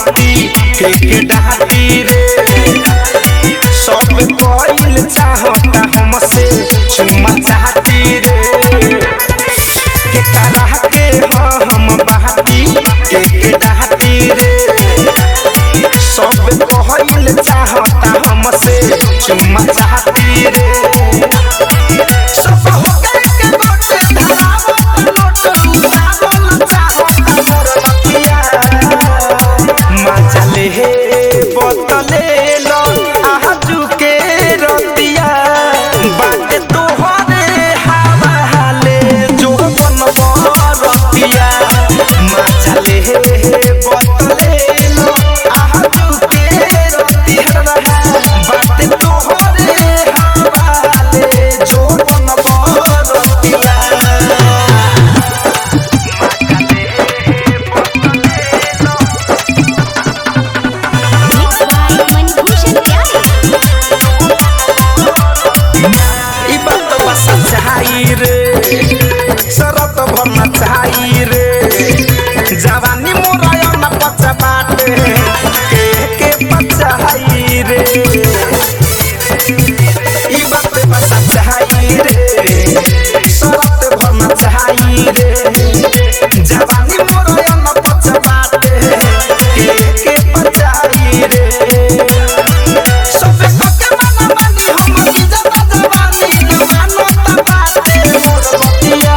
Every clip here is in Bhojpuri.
बाटी के के डाटी रे सब कोइल चाहता हमसे चुमा चाहती रे के करा के हाँ हम बाटी के के डाटी रे सब कोइल चाहता हमसे चुमा चाहती रे सब हो गए के बाटे धरावत नोट लुटावल चाहता मोर बतिया मजा ले बोतले लो आजू के रतिया बाटे तोहरे हवाले जो बन रतिया मजा ले बोतले लो आजू के रतिया बाटे तोहरे हवाले जो बन रतिया Mixed by Manibhushan Pyare. ई बात बस चाही रे शरत भरना चाही रे जवानी मोराया न पचा बाटे के के पचाई रे ई बात बस चाही रे शरत भरना चाही रे जवानी मोराया न पचा बाटे के के पचाई रे सबे पके माना मानी हम की जता जवानी जवानो ता बाटे मोर बतिया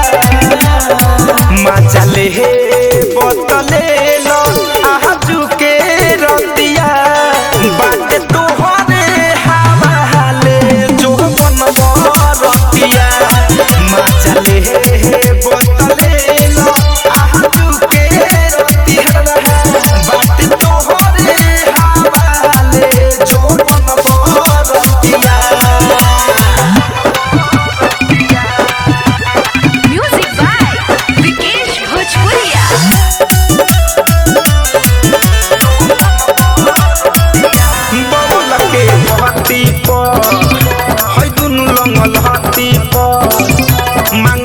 मजा ले बोतले लो आजू के रतिया बाटे तोहरे हवाले जो बन रतिया मजा ले बोतले लो आजू के रतिया बाटे तोहरे हवाले जो बन रतिया Music by Vikesh Bhojpuria. बबुल के बहती पर है दुनु लंगल हाथी पर मांग